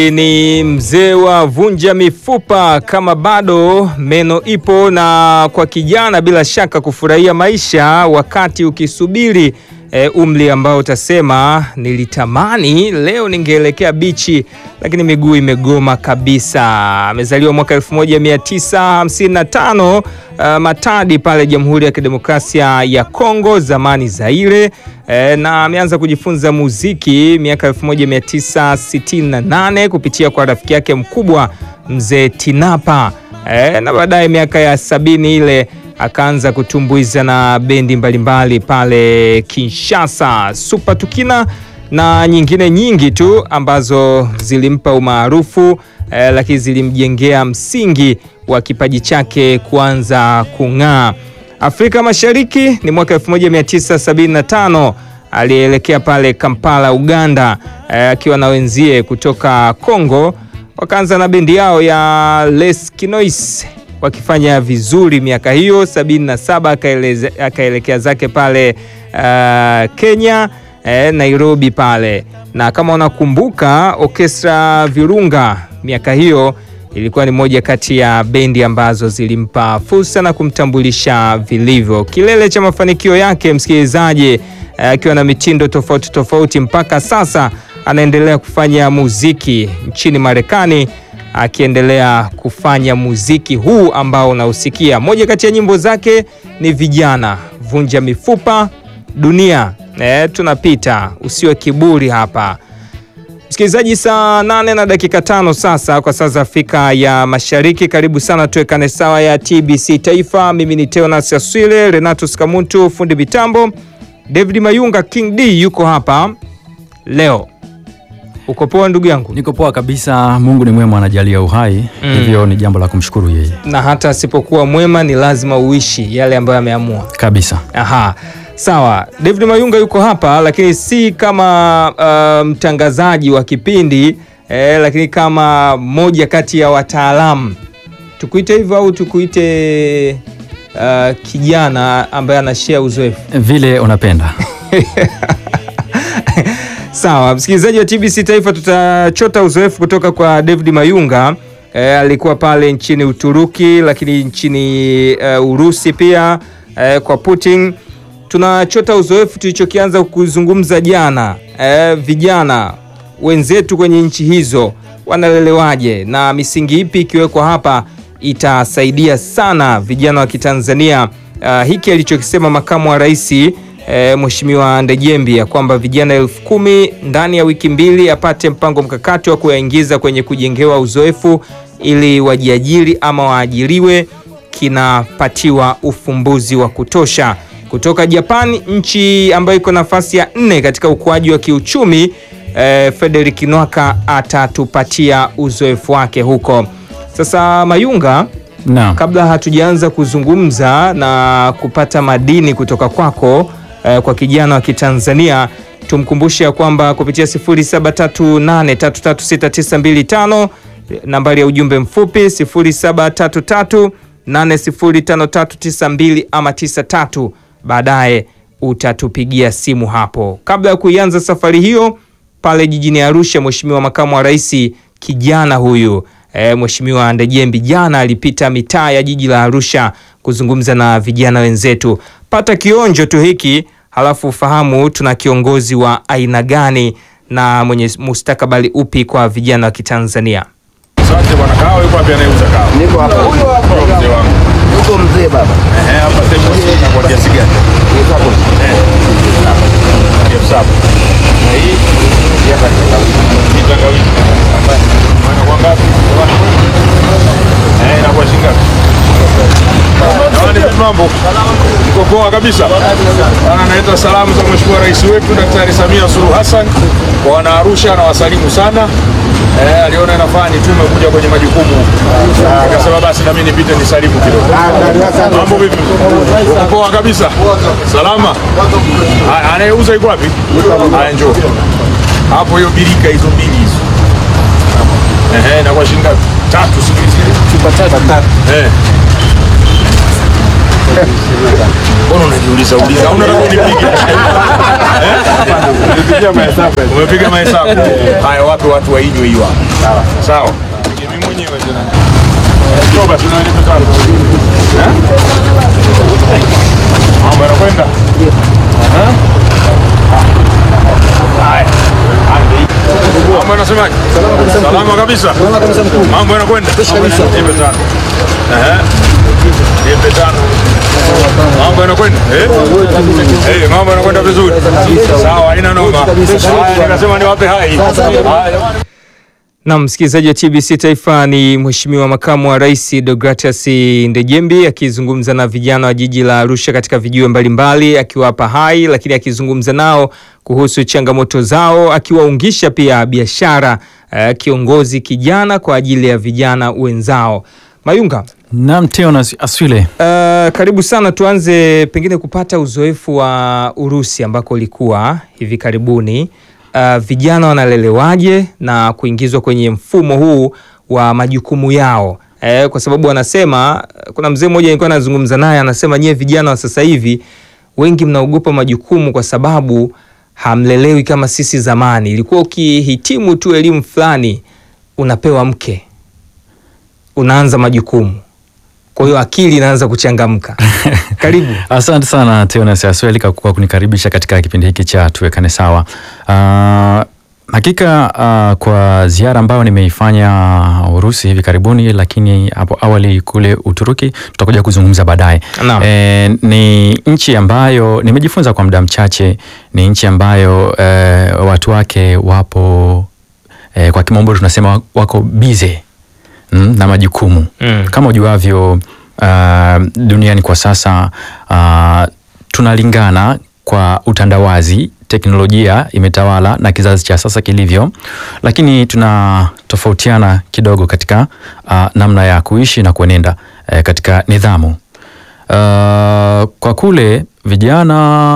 Ni mzee wa vunja mifupa kama bado meno ipo, na kwa kijana bila shaka kufurahia maisha wakati ukisubiri e, umri ambao utasema nilitamani leo ningeelekea bichi, lakini miguu imegoma kabisa. Amezaliwa mwaka 1955 uh, Matadi pale Jamhuri ya Kidemokrasia ya Kongo, zamani Zaire. E, na ameanza kujifunza muziki miaka 1968 kupitia kwa rafiki yake mkubwa mzee Tinapa. E, na baadaye miaka ya sabini ile akaanza kutumbuiza na bendi mbalimbali pale Kinshasa, Super Tukina na nyingine nyingi tu ambazo zilimpa umaarufu eh, lakini zilimjengea msingi wa kipaji chake kuanza kung'aa. Afrika Mashariki ni mwaka 1975 alielekea pale Kampala, Uganda akiwa eh, na wenzie kutoka Kongo, wakaanza na bendi yao ya Les Kinois wakifanya vizuri miaka hiyo. 77 akaelekea zake pale uh, Kenya eh, Nairobi pale, na kama unakumbuka Orchestra Virunga miaka hiyo ilikuwa ni moja kati ya bendi ambazo zilimpa fursa na kumtambulisha vilivyo. Kilele cha mafanikio yake msikilizaji, akiwa uh, na mitindo tofauti tofauti, mpaka sasa anaendelea kufanya muziki nchini Marekani akiendelea kufanya muziki huu ambao unausikia. Moja kati ya nyimbo zake ni Vijana, Vunja Mifupa, Dunia, e, tunapita, usiwe kiburi hapa. Msikilizaji, saa nane na dakika tano sasa kwa saa za Afrika ya Mashariki. Karibu sana tuwekane sawa ya TBC Taifa. Mimi ni Teonas Aswile, Renatus Kamuntu fundi mitambo, David Mayunga, King D yuko hapa leo. Uko poa ndugu yangu? Niko poa kabisa. Mungu ni mwema, anajalia uhai mm. Hivyo ni jambo la kumshukuru yeye, na hata asipokuwa mwema ni lazima uishi yale ambayo ameamua kabisa. Aha, sawa. David Mayunga yuko hapa, lakini si kama uh, mtangazaji wa kipindi eh, lakini kama moja kati ya wataalamu, tukuite hivyo au tukuite uh, kijana ambaye anashare uzoefu vile unapenda Sawa, msikilizaji wa TBC Taifa, tutachota uzoefu kutoka kwa David Mayunga. E, alikuwa pale nchini Uturuki, lakini nchini uh, Urusi pia e, kwa Putin. Tunachota uzoefu tulichokianza kuzungumza jana. E, vijana wenzetu kwenye nchi hizo wanalelewaje na misingi ipi ikiwekwa hapa itasaidia sana vijana wa Kitanzania. Uh, hiki alichokisema makamu wa rais E, Mheshimiwa Ndejembi ya kwamba vijana elfu kumi ndani ya wiki mbili apate mpango mkakati wa kuyaingiza kwenye kujengewa uzoefu ili wajiajiri ama waajiriwe, kinapatiwa ufumbuzi wa kutosha. Kutoka Japani, nchi ambayo iko nafasi ya nne katika ukuaji wa kiuchumi e, Frederick Nwaka atatupatia uzoefu wake huko. Sasa Mayunga no. Kabla hatujaanza kuzungumza na kupata madini kutoka kwako eh, kwa kijana wa Kitanzania tumkumbushe ya kwamba kupitia 0738336925 nambari ya ujumbe mfupi 0733805392 ama 93, baadaye utatupigia simu hapo. Kabla ya kuianza safari hiyo pale jijini Arusha, Mheshimiwa Makamu wa Rais kijana huyu E, Mheshimiwa Ndejembi jana alipita mitaa ya jiji la Arusha kuzungumza na vijana wenzetu. Pata kionjo tu hiki, halafu ufahamu tuna kiongozi wa aina gani na mwenye mustakabali upi kwa vijana wa Kitanzania. Asante bwana. Kawa yuko wapi anayeuza kawa? Niko hapa. Huyo hapo mzee wangu. Yuko mzee baba. Ehe, hapa sasa hivi na kwa kiasi gani? Niko hapo. Eh. Elfu saba. Na hii hapa ni tangawizi. Ni tangawizi. Maana kwa ngapi? Eh, inakuwa shilingi ngapi? Jamani, vipi mambo? Niko poa kabisa. Bana, naita salamu za Mheshimiwa Rais wetu Daktari Samia Suluhu Hassan kwa wana Arusha na wasalimu sana. Eh, aliona inafaa nitume kuja kwenye majukumu. Ah, Akasema basi na mimi nipite nisalimu kidogo. Mambo vipi? Uko poa kabisa? Salama? Haya, Anayeuza iko wapi? Haya, njoo. Hapo hiyo birika hizo mbili hizo. Ehe, na kwa shilingi ngapi? Tatu siku hizi. Chupa tatu. Eh. Mbona unajiuliza uliza? Au unataka unipige? Umepiga mahesabu. Haya, wape watu wainywe hiyo hapa. Sawa. Mimi mwenyewe tena. Toba tunalipa tano. Eh? Mambo yanakwenda. Eh? Haya. Mambo yanasemaje? Salama kabisa. Mambo yanakwenda. Nipe tano. Ehe. Nipe tano. Mambo yanakwenda. Eh? Eh, mambo yanakwenda vizuri. Sawa, haina noma. Haya, nikasema niwape hai. Haya. Na msikilizaji wa TBC Taifa ni Mheshimiwa Makamu wa Rais Deogratias Ndejembi akizungumza na vijana wa jiji la Arusha katika vijiwe mbalimbali akiwapa hai, lakini akizungumza nao kuhusu changamoto zao, akiwaungisha pia biashara eh, kiongozi kijana kwa ajili ya vijana wenzao. Mayunga, Naam, Teo na Aswile. Uh, karibu sana. Tuanze pengine kupata uzoefu wa Urusi ambako ulikuwa hivi karibuni. Uh, vijana wanalelewaje na kuingizwa kwenye mfumo huu wa majukumu yao? Eh, kwa sababu wanasema, kuna mzee mmoja nilikuwa nazungumza naye anasema, nyie vijana wa sasa hivi wengi mnaogopa majukumu kwa sababu hamlelewi kama sisi zamani. Ilikuwa ukihitimu tu elimu fulani unapewa mke, unaanza majukumu kwa hiyo akili inaanza kuchangamka. Karibu. Asante sana Teonas Asweli kwa kunikaribisha katika kipindi hiki cha tuwekane sawa. Uh, hakika uh, kwa ziara ambayo nimeifanya Urusi hivi karibuni, lakini hapo awali kule Uturuki tutakuja kuzungumza baadaye. Naam. E, ni nchi ambayo nimejifunza kwa muda mchache, ni nchi ambayo e, watu wake wapo e, kwa kimombo tunasema wako bize mm, na majukumu Mm. kama ujuavyo uh, duniani kwa sasa uh, tunalingana kwa utandawazi, teknolojia imetawala na kizazi cha sasa kilivyo, lakini tunatofautiana kidogo katika uh, namna ya kuishi na kuenenda eh, katika nidhamu. Uh, kwa kule vijana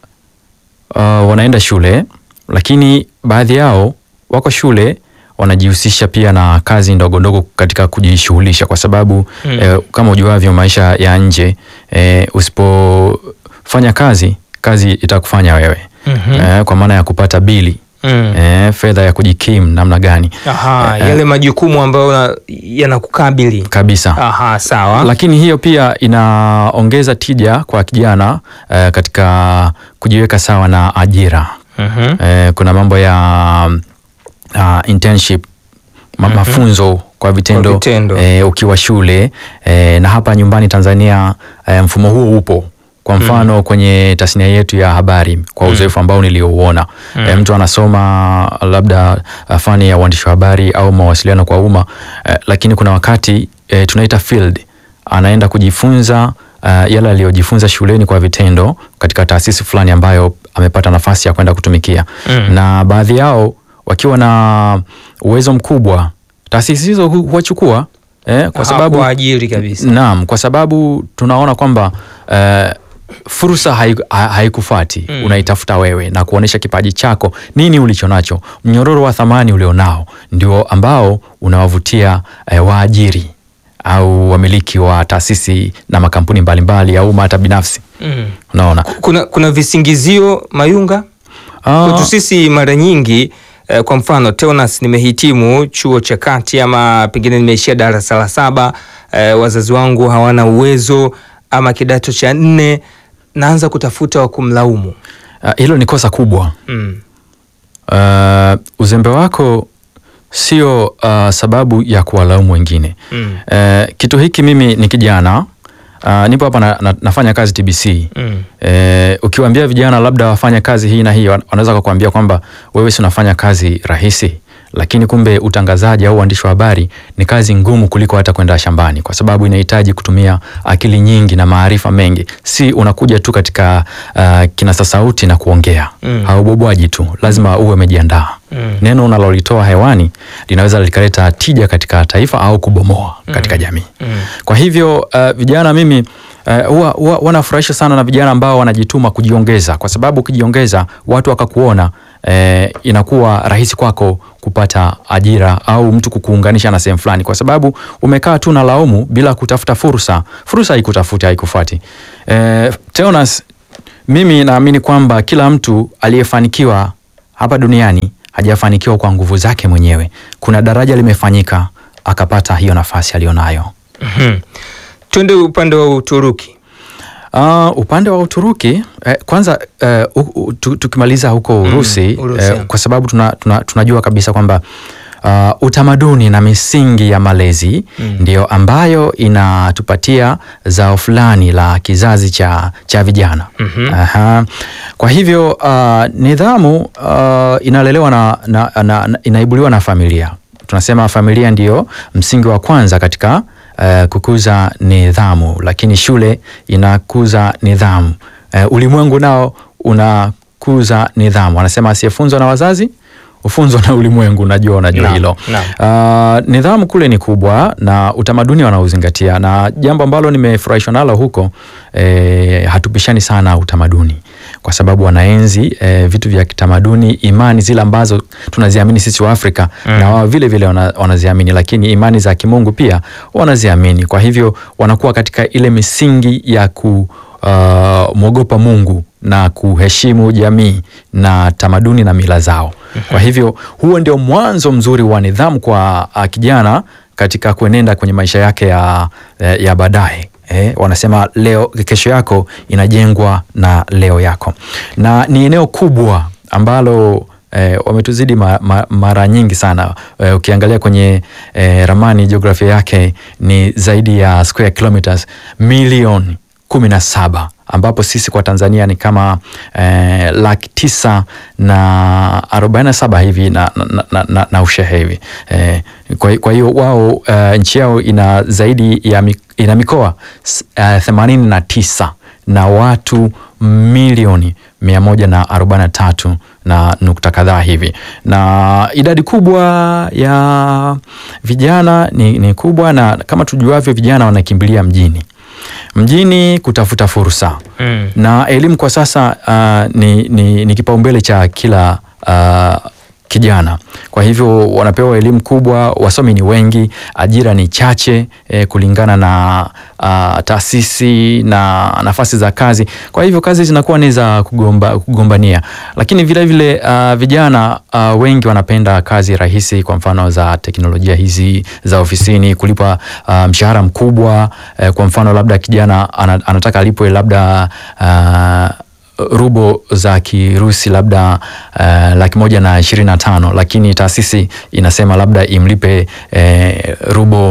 uh, wanaenda shule, lakini baadhi yao wako shule wanajihusisha pia na kazi ndogo ndogo katika kujishughulisha, kwa sababu Mm. eh, kama ujuavyo maisha ya nje eh, usipofanya kazi kazi itakufanya wewe Mhm. eh, kwa maana ya kupata bili Mm. eh, fedha ya kujikimu namna gani Aha, Eh, yale majukumu ambayo na- yanakukabili. kabisa. Aha, sawa. Lakini hiyo pia inaongeza tija kwa kijana eh, katika kujiweka sawa na ajira. Mhm. Eh, kuna mambo ya uh, internship ma mafunzo kwa vitendo, Kwa vitendo. Eh, ukiwa shule eh, na hapa nyumbani Tanzania eh, mfumo huo upo kwa mfano kwenye tasnia yetu ya habari kwa uzoefu ambao niliouona eh, mtu anasoma labda uh, fani ya uandishi wa habari au mawasiliano kwa umma eh, lakini kuna wakati eh, tunaita field anaenda kujifunza uh, yale aliyojifunza shuleni kwa vitendo katika taasisi fulani ambayo amepata nafasi ya kwenda kutumikia Mm. na baadhi yao wakiwa na uwezo mkubwa taasisi hizo hu- huwachukua eh, kwa Aha, sababu kuajiri kabisa. Naam, kwa sababu tunaona kwamba eh, fursa hai- ha- haikufuati Mm. unaitafuta wewe na kuonyesha kipaji chako, nini ulicho nacho, mnyororo wa thamani ulionao ndio ambao unawavutia eh, waajiri au wamiliki wa taasisi na makampuni mbalimbali au hata binafsi. Mm. Unaona Kuna, kuna visingizio Mayunga Ah, kwetu sisi mara nyingi eh, kwa mfano Teonas, nimehitimu chuo cha kati ama pengine nimeishia darasa la saba eh, wazazi wangu hawana uwezo ama kidato cha nne, naanza kutafuta wa kumlaumu. ah, hilo ni kosa kubwa. Mm. Uh, uzembe wako sio uh, sababu ya kuwalaumu wengine. Mm. Uh, kitu hiki mimi ni kijana uh, nipo hapa na, na, nafanya kazi TBC. Mm. Eh, ukiwaambia vijana labda wafanye kazi hii na hii, wan- wanaweza kukuambia kwamba wewe si unafanya kazi rahisi, lakini kumbe utangazaji au uandishi wa habari ni kazi ngumu kuliko hata kwenda shambani, kwa sababu inahitaji kutumia akili nyingi na maarifa mengi. Si unakuja tu katika uh, kinasa sauti na kuongea Mm. haubobwaji tu, lazima uwe umejiandaa. Mm. Neno unalolitoa hewani linaweza likaleta tija katika taifa au kubomoa katika jamii. Mm. Kwa hivyo uh, vijana mimi uh, huwa huwa wanafurahisha sana na vijana ambao wanajituma kujiongeza, kwa sababu ukijiongeza watu wakakuona eh, inakuwa rahisi kwako kupata ajira au mtu kukuunganisha na sehemu fulani, kwa sababu umekaa tu na laumu bila kutafuta fursa. Fursa haikutafuti haikufuati. Eh, Teonas, mimi naamini kwamba kila mtu aliyefanikiwa hapa duniani hajafanikiwa kwa nguvu zake mwenyewe. Kuna daraja limefanyika akapata hiyo nafasi aliyonayo. Mhm. Twende upande wa Uturuki. Uh, upande wa Uturuki eh, kwanza eh, u, u, tu, tukimaliza huko Urusi, Urusi, eh, yeah. kwa sababu tuna, tuna, tunajua kabisa kwamba uh, utamaduni na misingi ya malezi ndio ambayo inatupatia zao fulani la kizazi cha, cha vijana. Aha. Kwa hivyo uh, nidhamu uh, inalelewa na, na, na, na, inaibuliwa na familia. Tunasema familia ndio msingi wa kwanza katika uh, kukuza nidhamu, lakini shule inakuza nidhamu. Uh, ulimwengu nao unakuza nidhamu. Wanasema asiyefunzwa na wazazi ufunzwa na ulimwengu. Najua unajua Naam, hilo. naam. Uh, nidhamu kule ni kubwa na utamaduni wanaozingatia, na jambo ambalo nimefurahishwa nalo huko eh, hatupishani sana utamaduni kwa sababu wanaenzi eh, vitu vya kitamaduni, imani zile ambazo tunaziamini sisi wa Afrika na wao vile vile wana, wanaziamini, lakini imani za kimungu pia wanaziamini. Kwa hivyo wanakuwa katika ile misingi ya ku uh, mwogopa Mungu na kuheshimu jamii na tamaduni na mila zao. Kwa hivyo huo ndio mwanzo mzuri wa nidhamu kwa uh, kijana katika kuenenda kwenye maisha yake ya, ya, ya baadaye. Eh, wanasema leo kesho yako inajengwa na leo yako, na ni eneo kubwa ambalo eh, wametuzidi ma, ma, mara nyingi sana eh, ukiangalia kwenye eh, ramani jiografia yake ni zaidi ya square kilometers milioni kumi na saba ambapo sisi kwa Tanzania ni kama eh, laki tisa na arobaini na saba hivi na, na, na, na, na ushehe hivi eh, kwa, kwa hiyo wao eh, nchi yao ina zaidi ya mi, ina mikoa themanini uh, na tisa na watu milioni mia moja na arobaini na tatu na nukta kadhaa hivi, na idadi kubwa ya vijana ni, ni kubwa, na kama tujuavyo vijana wanakimbilia mjini mjini kutafuta fursa Mm. na elimu kwa sasa uh, ni, ni, ni kipaumbele cha kila uh, kijana. Kwa hivyo wanapewa elimu kubwa, wasomi ni wengi, ajira ni chache eh, kulingana na uh, taasisi na nafasi za kazi. Kwa hivyo kazi zinakuwa ni za kugomba, kugombania, lakini vilevile vile, uh, vijana uh, wengi wanapenda kazi rahisi, kwa mfano za teknolojia hizi za ofisini, kulipwa uh, mshahara mkubwa eh, kwa mfano labda kijana ana, anataka alipwe labda uh, rubo za Kirusi labda uh, laki moja na ishirini na tano lakini taasisi inasema labda imlipe eh, rubo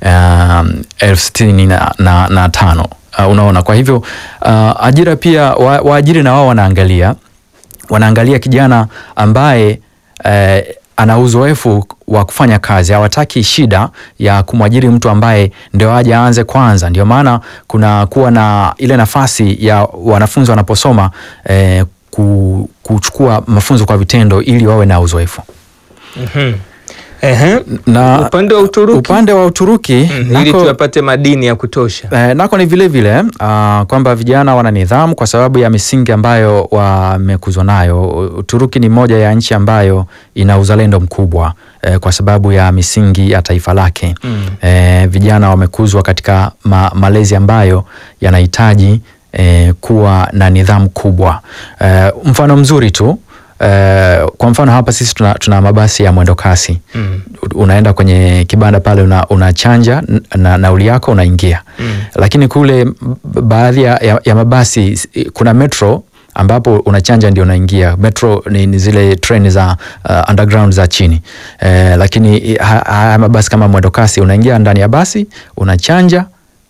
uh, elfu sitini na, na, na tano uh, unaona. Kwa hivyo uh, ajira pia wa, waajiri na wao wanaangalia wanaangalia kijana ambaye eh, ana uzoefu wa kufanya kazi. Hawataki shida ya kumwajiri mtu ambaye ndio aje aanze kwanza. Ndio maana kuna kuwa na ile nafasi ya wanafunzi wanaposoma eh, ku, kuchukua mafunzo kwa vitendo ili wawe na uzoefu. Mhm. Ehe. Na Upande wa Uturuki upande wa Uturuki Mm, ili nako- tuyapate madini ya kutosha. Eh, nako ni vile vile uh, kwamba vijana wana nidhamu kwa sababu ya misingi ambayo wamekuzwa nayo. Uturuki ni moja ya nchi ambayo ina uzalendo mkubwa eh, kwa sababu ya misingi ya taifa lake. Mm. Eh, vijana wamekuzwa katika ma, malezi ambayo yanahitaji eh, kuwa na nidhamu kubwa. Eh, mfano mzuri tu eh, kwa mfano hapa sisi tuna, tuna mabasi ya mwendo kasi Mm. unaenda kwenye kibanda pale una, unachanja n- na nauli yako unaingia Mm. lakini kule b- baadhi ya, ya, ya mabasi s- kuna metro ambapo unachanja ndio unaingia metro ni, ni zile treni za uh, underground za chini eh, lakini ha- haya mabasi kama mwendo kasi unaingia ndani ya basi unachanja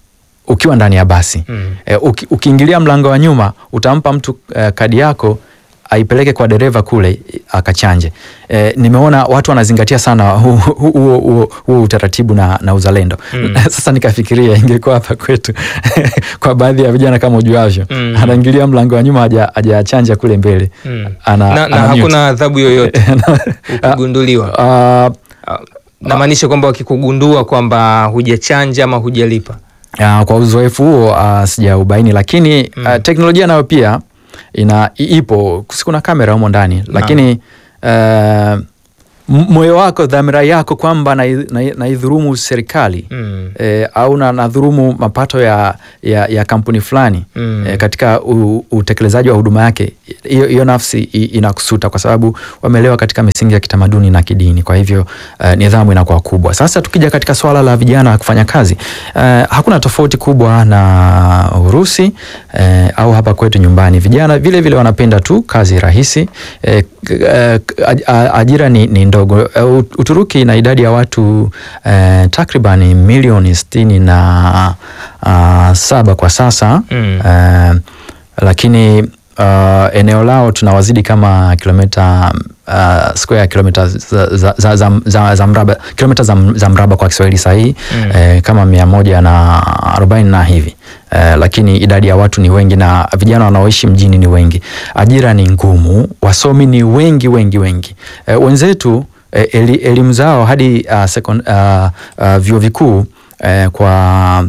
ukiwa ndani ya basi Mm. eh, uki, ukiingilia mlango wa nyuma utampa mtu eh, kadi yako aipeleke kwa dereva kule akachanje. E, nimeona watu wanazingatia sana huo huo- huo- huo utaratibu na, na uzalendo Mm. Sasa nikafikiria ingekuwa hapa kwetu kwa baadhi ya vijana kama ujuavyo Mm. anaingilia mlango wa nyuma haja- hajachanja kule mbele Mm. ana, na, na ana mute. hakuna adhabu yoyote ukigunduliwa. Ah, Ah, Namaanisha kwamba wakikugundua kwamba hujachanja ama hujalipa. Ah, kwa uzoefu huo uh, sijaubaini lakini Mm. ah, teknolojia nayo pia ina i- ipo si kuna kamera humo ndani lakini uh, m- moyo wako dhamira yako kwamba naidhurumu na, naidhulumu serikali Mm. eh, au na nadhurumu mapato ya, ya, ya kampuni fulani Mm. eh, katika u, utekelezaji wa huduma yake, hiyo hiyo nafsi i- inakusuta kwa sababu wamelewa katika misingi ya kitamaduni na kidini. Kwa hivyo eh, nidhamu inakuwa kubwa. Sasa tukija katika swala la vijana kufanya kazi eh, hakuna tofauti kubwa na Urusi eh, au hapa kwetu nyumbani. Vijana vile vile wanapenda tu kazi rahisi eh, k- eh, aj- a- ajira ni, ni ndogo. Eh, Ut- Uturuki ina idadi ya watu eh, takriban milioni sitini na ah, saba kwa sasa Mm. eh, lakini uh, eneo lao tunawazidi kama kilomita uh, square kilomita za, za, za, za, za, za mraba kilomita za, za mraba kwa Kiswahili sahihi Mm. eh, kama mia moja na arobaini na hivi eh, lakini idadi ya watu ni wengi na vijana wanaoishi mjini ni wengi. Ajira ni ngumu, wasomi ni wengi wengi wengi. Eh, wenzetu eh, eli, elimu zao hadi uh, second, uh, uh, vyuo vikuu eh, kwa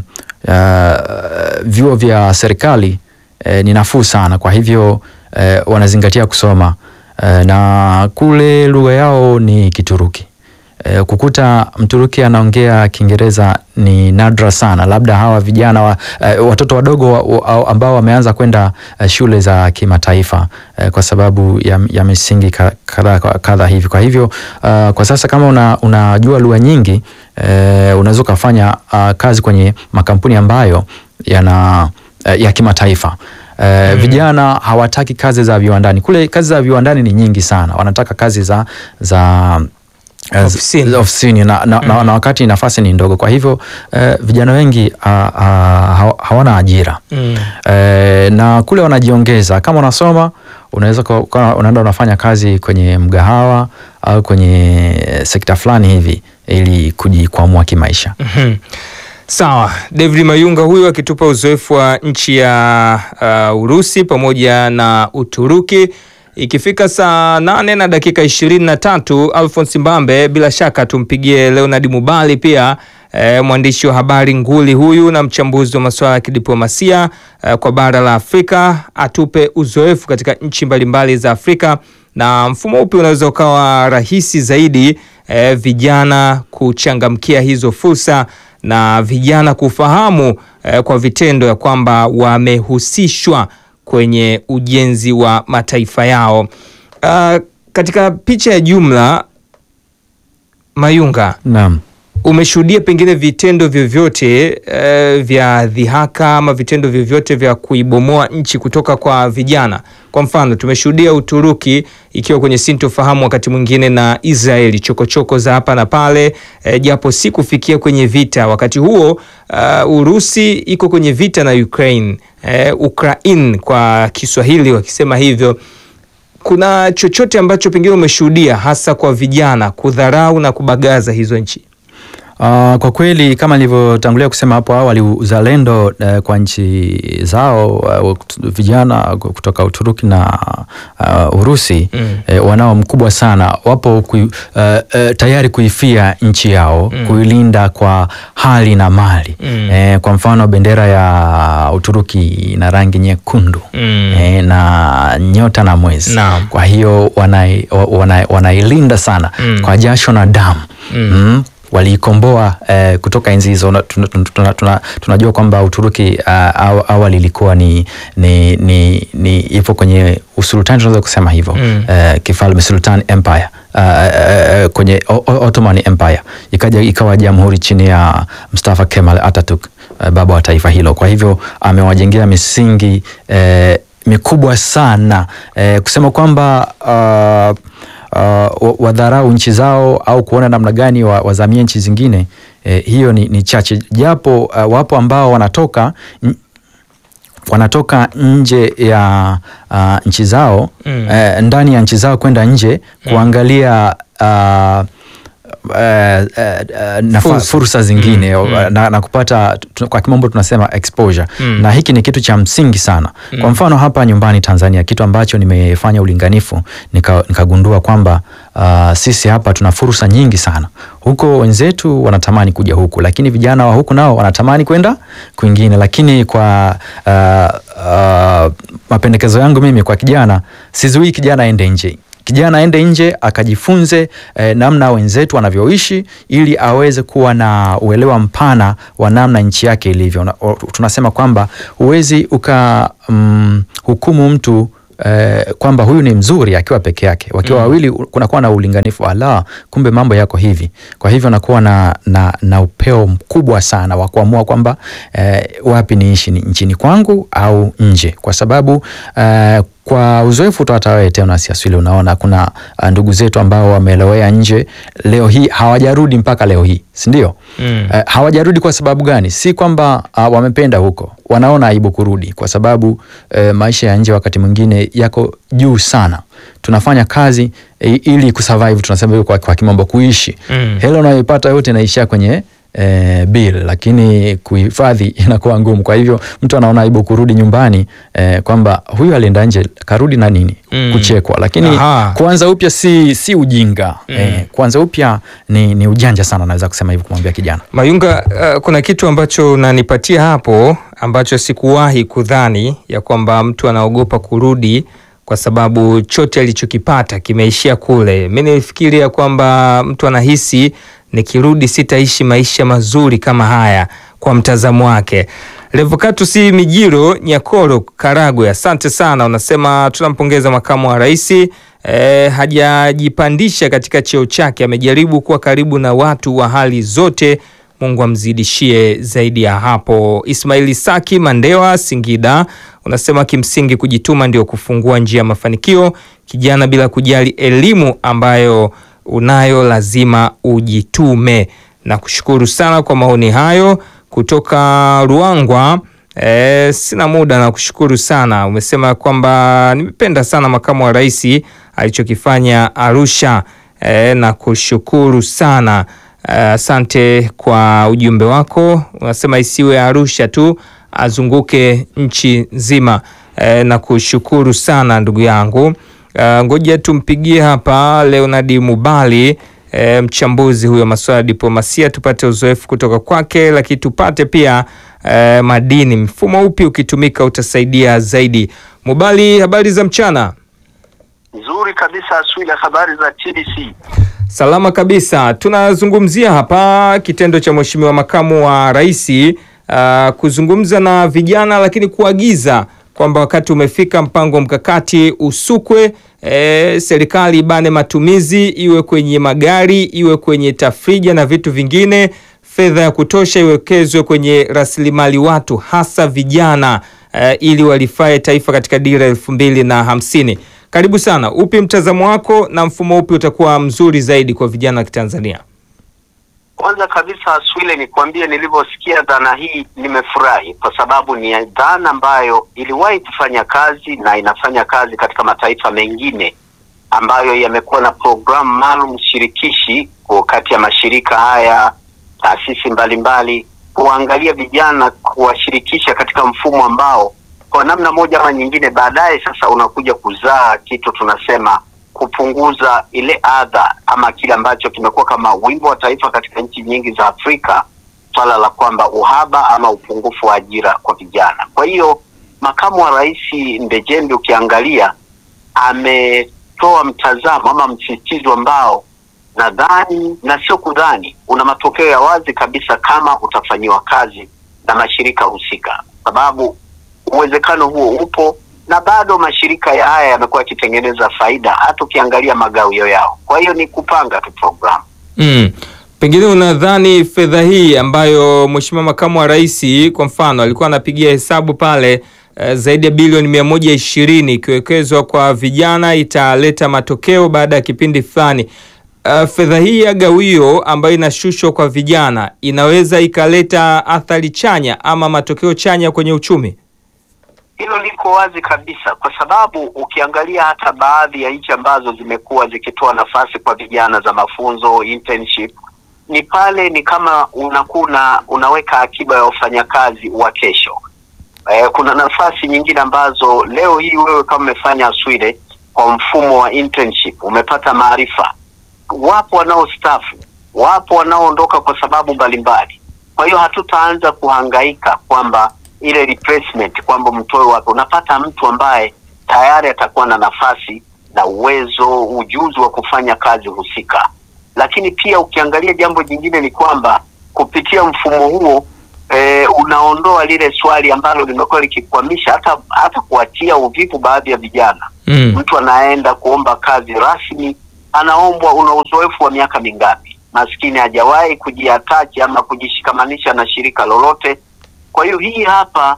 uh, vyuo vya serikali eh, ni nafuu sana. Kwa hivyo eh, wanazingatia kusoma eh, na kule lugha yao ni Kituruki. Eh, kukuta Mturuki anaongea Kiingereza ni nadra sana, labda hawa vijana wa, eh, watoto wadogo wa, wa, ambao wameanza kwenda eh, shule za kimataifa eh, kwa sababu ya, ya misingi ka- kadha kadha hivi. Kwa hivyo uh, kwa sasa kama una, unajua lugha nyingi eh, unaweza ukafanya uh, kazi kwenye makampuni ambayo yana eh, ya kimataifa. Eh, Vijana hawataki kazi za viwandani. Kule kazi za viwandani ni nyingi sana, wanataka kazi za za eh, Ofisini. za ofisini na, na, na, na wakati nafasi ni ndogo, kwa hivyo eh, vijana wengi ah, ah, hawa- hawana ajira Mm. eh, na kule wanajiongeza. Kama unasoma unaweza kuwa- ukawa unaenda unafanya kazi kwenye mgahawa au kwenye sekta fulani hivi ili kujikwamua kimaisha. Mhm. Sawa, David Mayunga huyu akitupa uzoefu wa nchi ya uh, Urusi pamoja na Uturuki. Ikifika saa nane na dakika ishirini na tatu Alphonse Mbambe, bila shaka tumpigie Leonard Mubali pia eh, mwandishi wa habari nguli huyu na mchambuzi wa masuala ya kidiplomasia eh, kwa bara la Afrika atupe uzoefu katika nchi mbalimbali za Afrika na mfumo upi unaweza ukawa rahisi zaidi eh, vijana kuchangamkia hizo fursa na vijana kufahamu eh, kwa vitendo ya kwamba wamehusishwa kwenye ujenzi wa mataifa yao. Uh, katika picha ya jumla, Mayunga, Naam. umeshuhudia pengine vitendo vyovyote eh, vya dhihaka ama vitendo vyovyote vya kuibomoa nchi kutoka kwa vijana? Kwa mfano, tumeshuhudia Uturuki ikiwa kwenye sintofahamu wakati mwingine na Israeli, chokochoko za hapa na pale eh, japo si kufikia kwenye vita. Wakati huo uh, Urusi iko kwenye vita na Ukraine, eh, Ukraine kwa Kiswahili wakisema hivyo kuna chochote ambacho pengine umeshuhudia hasa kwa vijana kudharau na kubagaza hizo nchi? Uh, kwa kweli kama nilivyotangulia kusema hapo awali, uzalendo uh, kwa nchi zao uh, vijana kutoka Uturuki na uh, Urusi Mm. eh, wanao mkubwa sana, wapo kui, uh, uh, tayari kuifia nchi yao Mm. kuilinda kwa hali na mali Mm. eh, kwa mfano bendera ya Uturuki ina rangi nyekundu Mm. eh, na nyota na mwezi Naam. kwa hiyo wanai- wa- wanai- wanailinda sana Mm. kwa jasho na damu Mm. mm. waliikomboa eh, kutoka enzi hizo. Na tuna- tuna- tuna- tuna- Tunajua kwamba Uturuki uh, aw- awali ilikuwa ni, ni, ni, ni ipo kwenye usultani tunaweza kusema hivyo Mm. eh, kifalme Sultan Empire uh, uh, kwenye O- O- Ottoman Empire ikaja ikawa jamhuri chini ya Mustafa Kemal Atatürk uh, baba wa taifa hilo. Kwa hivyo amewajengea misingi eh, mikubwa sana eh, kusema kwamba uh, uh, wadharau nchi zao au kuona namna gani wa- wazamie nchi zingine eh, hiyo ni, ni chache, japo uh, wapo ambao wanatoka n- wanatoka nje ya uh, nchi zao Mm. eh, ndani ya nchi zao kwenda nje kuangalia uh, uh, uh, nafa, Fursa. fursa. zingine Mm, mm. Na, na kupata tu- kwa kimombo tunasema exposure Mm. na hiki ni kitu cha msingi sana kwa mfano hapa nyumbani Tanzania kitu ambacho nimefanya ulinganifu nika- nikagundua kwamba uh, sisi hapa tuna fursa nyingi sana huko wenzetu wanatamani kuja huku lakini vijana wa huku nao wanatamani kwenda kwingine lakini kwa uh, uh, mapendekezo yangu mimi kwa kijana sizuii kijana aende nje kijana aende nje akajifunze eh, namna wenzetu wanavyoishi ili aweze kuwa na uelewa mpana wa namna nchi yake ilivyo. Na- o- Tunasema kwamba huwezi uka mm, hukumu mtu eh, kwamba huyu ni mzuri akiwa peke yake. Wakiwa wawili u- kunakuwa na ulinganifu, ala, kumbe mambo yako hivi. Kwa hivyo nakuwa na, na, na upeo mkubwa sana wa kuamua kwamba eh, wapi niishi, ni nchini kwangu au nje, kwa sababu eh, kwa uzoefu tu hata wewe tena siaswili, unaona kuna uh, ndugu zetu ambao wamelowea nje leo hii hawajarudi mpaka leo hii, si ndio? Mm. Eh, hawajarudi kwa sababu gani? Si kwamba uh, wamependa huko, wanaona aibu kurudi kwa sababu eh, maisha ya nje wakati mwingine yako juu sana. Tunafanya kazi eh, ili kusurvive, tunasema hivyo kwa, kwa kimombo kuishi. Mm. Hela unayoipata yote inaishia kwenye eh, bill, lakini kuhifadhi inakuwa ngumu. Kwa hivyo mtu anaona aibu kurudi nyumbani eh, kwamba huyu alienda nje karudi na nini Mm. kuchekwa, lakini Aha. kuanza upya si, si ujinga eh, kuanza upya ni, ni ujanja sana, naweza kusema hivyo kumwambia kijana. Mayunga, uh, kuna kitu ambacho unanipatia hapo ambacho sikuwahi kudhani ya kwamba mtu anaogopa kurudi kwa sababu chote alichokipata kimeishia kule. Mi nilifikiria kwamba mtu anahisi nikirudi sitaishi maisha mazuri kama haya, kwa mtazamo wake. Revocatus Mijiro Nyakoro Karagwe, asante sana. Unasema tunampongeza makamu wa rais eh, hajajipandisha katika cheo chake, amejaribu kuwa karibu na watu wa hali zote. Mungu amzidishie zaidi ya hapo. Ismaili Saki Mandewa Singida unasema kimsingi kujituma ndio kufungua njia ya mafanikio. Kijana, bila kujali elimu ambayo unayo, lazima ujitume. Na kushukuru sana kwa maoni hayo kutoka Ruangwa. E, sina muda na kushukuru sana. Umesema kwamba nimependa sana makamu wa rais alichokifanya Arusha e, na kushukuru sana asante kwa ujumbe wako. Unasema isiwe Arusha tu, azunguke nchi nzima e, na kushukuru sana ndugu yangu. Uh, ngoja tumpigie hapa Leonard Mubali e, mchambuzi huyo masuala ya diplomasia, tupate uzoefu kutoka kwake, lakini tupate pia e, madini, mfumo upi ukitumika utasaidia zaidi. Mubali, habari za mchana? Nzuri kabisa Aswila, habari za TBC. Salama kabisa. Tunazungumzia hapa kitendo cha Mheshimiwa Makamu wa Rais uh, kuzungumza na vijana, lakini kuagiza kwamba wakati umefika mpango mkakati usukwe, e, serikali ibane matumizi, iwe kwenye magari, iwe kwenye tafrija na vitu vingine, fedha ya kutosha iwekezwe kwenye rasilimali watu, hasa vijana e, ili walifae taifa katika dira elfu mbili na hamsini. Karibu sana. Upi mtazamo wako na mfumo upi utakuwa mzuri zaidi kwa vijana wa Kitanzania? Kwanza kabisa Aswile, nikwambie nilivyosikia dhana hii nimefurahi, kwa sababu ni dhana ambayo iliwahi kufanya kazi na inafanya kazi katika mataifa mengine ambayo yamekuwa na programu maalum shirikishi kwa kati ya mashirika haya, taasisi mbalimbali, kuangalia vijana, kuwashirikisha katika mfumo ambao kwa namna moja ama nyingine baadaye sasa unakuja kuzaa kitu tunasema kupunguza ile adha ama kile ambacho kimekuwa kama wimbo wa taifa katika nchi nyingi za Afrika, swala la kwamba uhaba ama upungufu wa ajira kwa vijana. Kwa hiyo makamu wa rais Ndejembi ukiangalia ametoa mtazamo ama msisitizo ambao nadhani na sio kudhani, una matokeo ya wazi kabisa kama utafanyiwa kazi na mashirika husika, sababu uwezekano huo upo na bado mashirika ya haya yamekuwa yakitengeneza faida hata ukiangalia magawio yao. Kwa hiyo ni kupanga tu programu. Mm. Pengine unadhani fedha hii ambayo Mheshimiwa Makamu wa Rais kwa mfano alikuwa anapigia hesabu pale eh, zaidi ya bilioni mia moja ishirini ikiwekezwa kwa vijana italeta matokeo baada ya kipindi fulani. Uh, fedha hii ya gawio ambayo inashushwa kwa vijana inaweza ikaleta athari chanya ama matokeo chanya kwenye uchumi? Hilo liko wazi kabisa, kwa sababu ukiangalia hata baadhi ya nchi ambazo zimekuwa zikitoa nafasi kwa vijana za mafunzo internship, ni pale ni kama unakuna unaweka akiba ya wafanyakazi wa kesho. Eh, kuna nafasi nyingine ambazo leo hii wewe kama umefanya Sweden kwa mfumo wa internship umepata maarifa, wapo wanaostafu, wapo wanaoondoka kwa sababu mbalimbali. Kwa hiyo hatutaanza kuhangaika kwamba ile replacement kwamba mtoe wapi. Unapata mtu ambaye tayari atakuwa na nafasi na uwezo, ujuzi wa kufanya kazi husika. Lakini pia ukiangalia jambo jingine ni kwamba kupitia mfumo huo e, unaondoa lile swali ambalo limekuwa likikwamisha hata hata kuatia uvivu baadhi ya vijana. Mm. Mtu anaenda kuomba kazi rasmi, anaombwa una uzoefu wa miaka mingapi? Maskini hajawahi kujiatachi ama kujishikamanisha na shirika lolote. Kwa hiyo hii hapa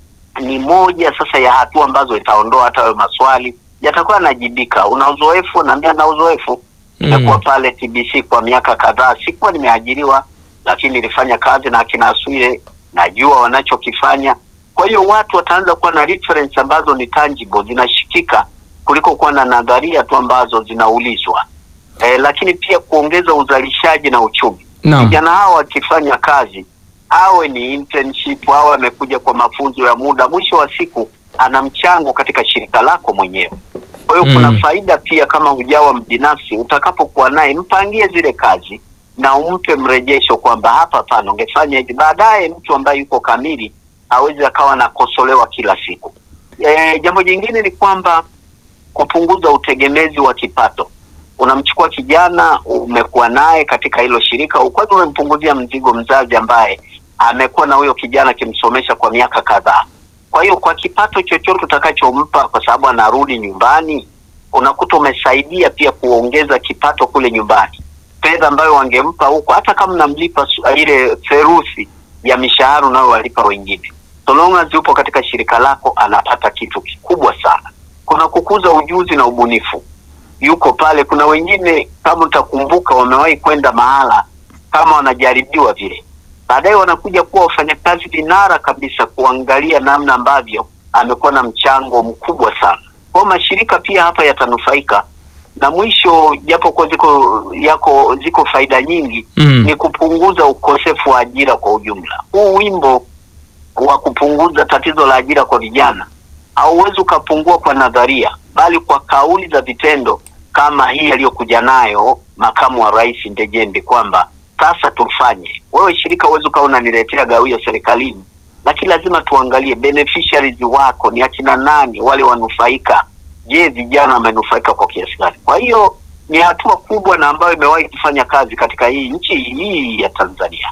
ni moja sasa ya hatua ambazo itaondoa hata hayo maswali, yatakuwa yanajibika. Una uzoefu? Naambia na uzoefu nimekuwa pale TBC kwa miaka kadhaa, sikuwa nimeajiriwa, lakini nilifanya kazi na akina Aswile, najua wanachokifanya. Kwa hiyo watu wataanza kuwa na reference ambazo ni tangible, zinashikika kuliko kuwa na nadharia tu ambazo zinaulizwa. Eh, lakini pia kuongeza uzalishaji na uchumi. Naam. Vijana hawa wakifanya kazi, awe ni internship, awe amekuja kwa mafunzo ya muda, mwisho wa siku ana mchango katika shirika lako mwenyewe. Kwa hiyo Mm. kuna faida pia kama hujawa mbinafsi, utakapokuwa naye mpangie zile kazi na umpe mrejesho kwamba hapa pana ungefanya hivi. Baadaye mtu ambaye yuko kamili hawezi akawa nakosolewa kila siku. E, jambo jingine ni kwamba kupunguza utegemezi wa kipato. Unamchukua kijana umekuwa naye katika hilo shirika, kwanza umempunguzia mzigo mzazi ambaye amekuwa na huyo kijana akimsomesha kwa miaka kadhaa. Kwa hiyo kwa kipato chochote utakachompa, kwa sababu anarudi nyumbani, unakuta umesaidia pia kuongeza kipato kule nyumbani. Fedha ambayo wangempa huko, hata kama namlipa su- ile theruthi ya mishahara unayowalipa wengine, so long as yupo katika shirika lako, anapata kitu kikubwa sana. Kuna kukuza ujuzi na ubunifu, yuko pale. Kuna wengine kama utakumbuka, wamewahi kwenda mahala kama wanajaribiwa vile baadaye wanakuja kuwa wafanyakazi vinara kabisa, kuangalia namna ambavyo amekuwa na mchango mkubwa sana. Kwa hiyo mashirika pia hapa yatanufaika, na mwisho, japo kwa ziko yako ziko faida nyingi Mm. ni kupunguza ukosefu wa ajira kwa ujumla. Huu wimbo wa kupunguza tatizo la ajira kwa vijana hauwezi ukapungua kwa nadharia, bali kwa kauli za vitendo kama hii aliyokuja nayo makamu wa rais Ndejembe kwamba sasa tufanye. Wewe shirika huwezi ukawa unaniletea gawio serikalini, lakini lazima tuangalie beneficiaries wako ni akina nani, wale wanufaika. Je, vijana wamenufaika kwa kiasi gani? Kwa hiyo ni hatua kubwa na ambayo imewahi kufanya kazi katika hii nchi hii ya Tanzania.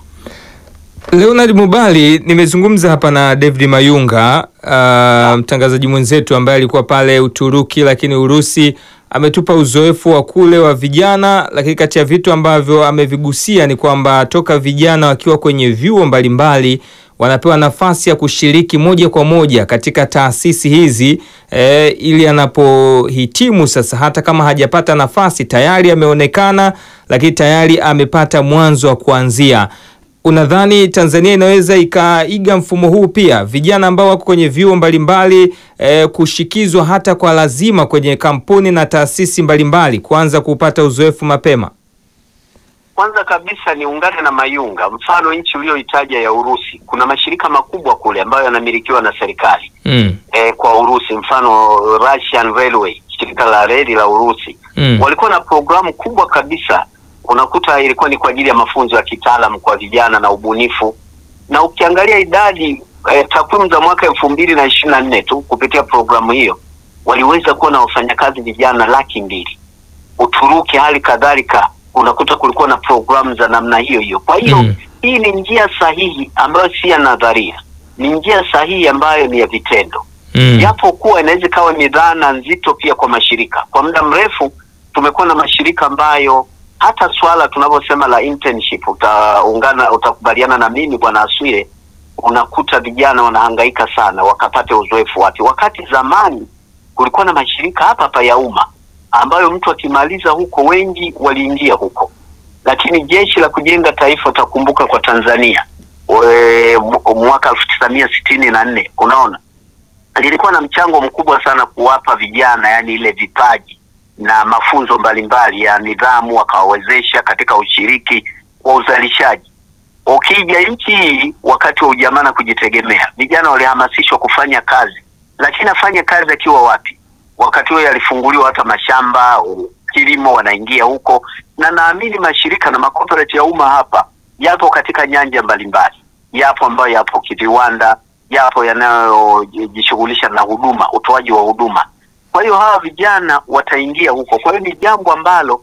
Leonard Mubali, nimezungumza hapa na David Mayunga, uh, mtangazaji mwenzetu ambaye alikuwa pale Uturuki, lakini Urusi. Ametupa uzoefu wa kule wa vijana, lakini kati ya vitu ambavyo amevigusia ni kwamba toka vijana wakiwa kwenye vyuo mbalimbali wanapewa nafasi ya kushiriki moja kwa moja katika taasisi hizi e, ili anapohitimu sasa, hata kama hajapata nafasi tayari ameonekana, lakini tayari amepata mwanzo wa kuanzia. Unadhani Tanzania inaweza ikaiga mfumo huu pia, vijana ambao wako kwenye vyuo mbalimbali e, kushikizwa hata kwa lazima kwenye kampuni na taasisi mbalimbali, kuanza kupata uzoefu mapema? Kwanza kabisa niungane na Mayunga, mfano nchi uliyoitaja ya Urusi, kuna mashirika makubwa kule ambayo yanamilikiwa na serikali Mm. e, kwa Urusi, mfano Russian Railway, shirika la reli la Urusi Mm. walikuwa na programu kubwa kabisa, unakuta ilikuwa ni kwa ajili ya mafunzo ya kitaalamu kwa vijana na ubunifu, na ukiangalia idadi e, takwimu za mwaka elfu mbili na ishirini na nne tu kupitia programu hiyo waliweza kuwa na wafanyakazi vijana laki mbili. Uturuki hali kadhalika unakuta kulikuwa na programu za namna hiyo hiyo. Kwa hiyo Mm. hii ni njia sahihi ambayo si ya nadharia, ni njia sahihi ambayo ni ya vitendo Mm. japo kuwa inaweza ikawa ni dhana nzito pia kwa mashirika. Kwa muda mrefu tumekuwa na mashirika ambayo hata swala tunavyosema la internship, utaungana utakubaliana na mimi bwana Aswile, unakuta vijana wanahangaika sana wakapate uzoefu wake, wakati zamani kulikuwa na mashirika hapa hapa ya umma ambayo mtu akimaliza huko, wengi waliingia huko, lakini jeshi la kujenga taifa, utakumbuka kwa Tanzania we, mu- mwaka elfu tisa mia sitini na nne unaona lilikuwa na mchango mkubwa sana kuwapa vijana, yani ile vipaji na mafunzo mbalimbali ya nidhamu, wakawawezesha katika ushiriki wa uzalishaji. Ukija nchi hii wakati wa ujamaa na kujitegemea, vijana walihamasishwa kufanya kazi, lakini afanye kazi akiwa wapi? Wakati huo yalifunguliwa hata mashamba, u- kilimo, wanaingia huko, na naamini mashirika na makoperati ya umma hapa yapo katika nyanja mbalimbali, yapo ambayo yapo kiviwanda, yapo yanayojishughulisha na huduma, utoaji wa huduma. Kwa hiyo hawa vijana wataingia huko. Kwa hiyo ni jambo ambalo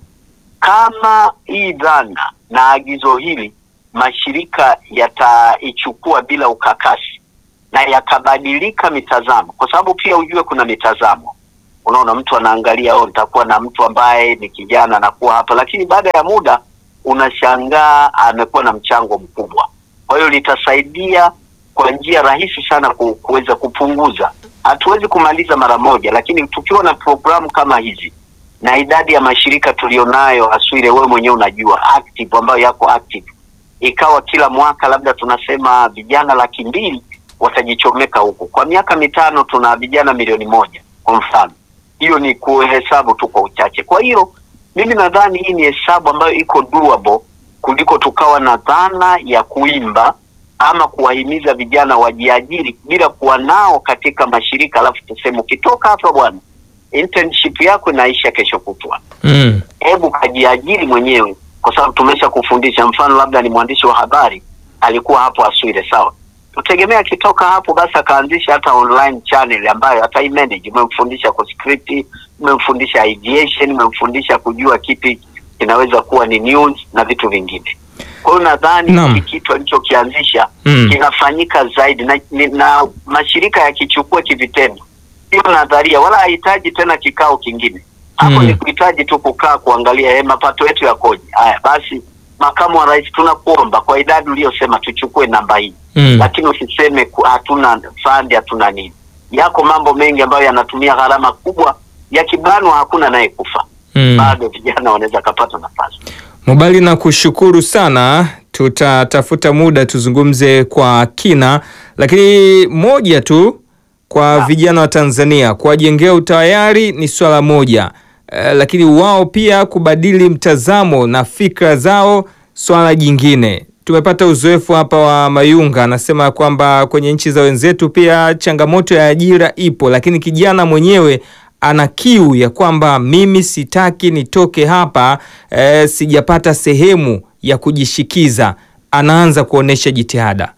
kama hii dhana na agizo hili mashirika yataichukua bila ukakasi na yakabadilika mitazamo, kwa sababu pia ujue kuna mitazamo. Unaona, mtu anaangalia oh, nitakuwa na mtu ambaye ni kijana anakuwa hapa, lakini baada ya muda unashangaa amekuwa na mchango mkubwa. Kwa hiyo litasaidia kwa njia rahisi sana ku- kuweza kupunguza. Hatuwezi kumaliza mara moja, lakini tukiwa na programu kama hizi na idadi ya mashirika tulionayo, Aswile, wewe mwenyewe unajua active, ambayo yako active, ikawa kila mwaka labda tunasema vijana laki mbili watajichomeka huku, kwa miaka mitano tuna vijana milioni moja kwa mfano. Hiyo ni kuhesabu tu kwa uchache. Kwa hiyo mimi nadhani hii ni hesabu ambayo iko doable kuliko tukawa na dhana ya kuimba ama kuwahimiza vijana wajiajiri bila kuwa nao katika mashirika, alafu tuseme ukitoka hapa bwana, internship yako inaisha kesho kutwa Mm. hebu kajiajiri mwenyewe, kwa sababu tumesha kufundisha. Mfano labda ni mwandishi wa habari alikuwa hapo Aswile, sawa, tutegemea akitoka hapo basi akaanzisha hata online channel ambayo ataimanage. Umemfundisha kwa script, umemfundisha ideation, umemfundisha kujua kipi kinaweza kuwa ni news na vitu vingine. Kwa hiyo nadhani Naam. hiki kitu alichokianzisha Mm. kinafanyika zaidi na, ni- na mashirika yakichukua kivitendo, sio nadharia, wala hahitaji tena kikao kingine hapo Mm. ni kuhitaji tu kukaa kuangalia eh, mapato yetu yakoje. Haya basi, makamu wa rais, tunakuomba kwa idadi uliyosema tuchukue namba hii Mm. lakini usiseme ku- hatuna fandi, hatuna nini. Yako mambo mengi ambayo yanatumia gharama kubwa, yakibanwa hakuna naye kufa Mm. bado vijana wanaweza kapata nafasi. Mubali na kushukuru sana, tutatafuta muda tuzungumze kwa kina, lakini moja tu kwa vijana wa Tanzania kuwajengea utayari ni swala moja eh, lakini wao pia kubadili mtazamo na fikra zao swala jingine. Tumepata uzoefu hapa wa Mayunga, anasema kwamba kwenye nchi za wenzetu pia changamoto ya ajira ipo, lakini kijana mwenyewe ana kiu ya kwamba mimi sitaki nitoke hapa eh, sijapata sehemu ya kujishikiza. Anaanza kuonesha jitihada.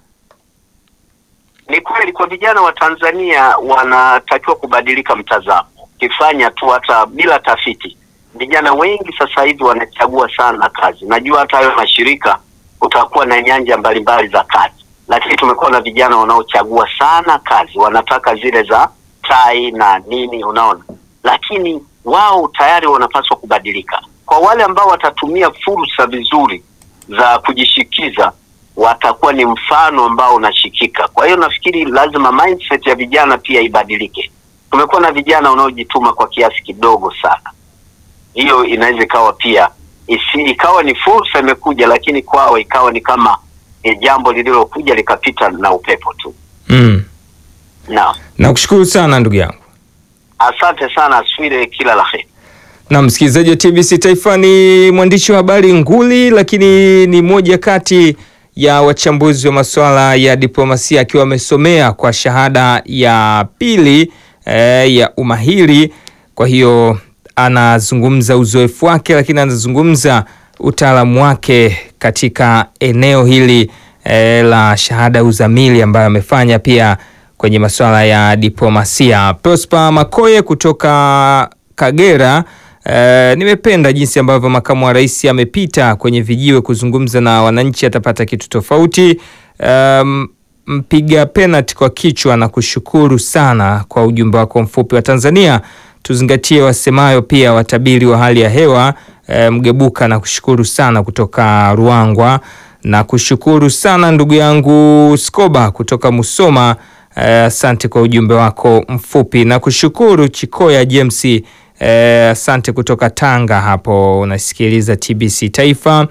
Ni kweli kwa vijana wa Tanzania wanatakiwa kubadilika mtazamo, kifanya tu hata bila tafiti. Vijana wengi sasa hivi wanachagua sana kazi. Najua hata hayo mashirika kutakuwa na nyanja mbalimbali za kazi, lakini tumekuwa na vijana wanaochagua sana kazi, wanataka zile za tai na nini, unaona. Lakini wao tayari wanapaswa kubadilika. Kwa wale ambao watatumia fursa vizuri za kujishikiza watakuwa ni mfano ambao unashikika. Kwa hiyo nafikiri lazima mindset ya vijana pia ibadilike. Tumekuwa na vijana wanaojituma kwa kiasi kidogo sana, hiyo inaweza ikawa pia isi, ikawa ni fursa imekuja, lakini kwao ikawa ni kama e, jambo lililokuja likapita na upepo tu. Mm. Naam, Nakushukuru sana ndugu yangu. asante sana Aswile, kila la heri. Na msikilizaji wa TBC Taifa ni mwandishi wa habari nguli, lakini ni moja kati ya wachambuzi wa masuala ya diplomasia akiwa amesomea kwa shahada ya pili eh, ya umahiri. Kwa hiyo anazungumza uzoefu wake, lakini anazungumza utaalamu wake katika eneo hili eh, la shahada ya uzamili ambayo amefanya pia kwenye masuala ya diplomasia. Prosper Makoye kutoka Kagera. Eh, nimependa jinsi ambavyo makamu wa rais amepita kwenye vijiwe kuzungumza na wananchi, atapata kitu tofauti. Um, mpiga penalti kwa kichwa na kushukuru sana kwa ujumbe wako mfupi wa Tanzania. Tuzingatie wasemayo pia watabiri wa hali ya hewa. Eh, Mgebuka na kushukuru sana kutoka Ruangwa na kushukuru sana ndugu yangu Skoba kutoka Musoma. Eh, Asante kwa ujumbe wako mfupi na kushukuru Chikoya James. Eh, Asante kutoka Tanga hapo unasikiliza TBC Taifa.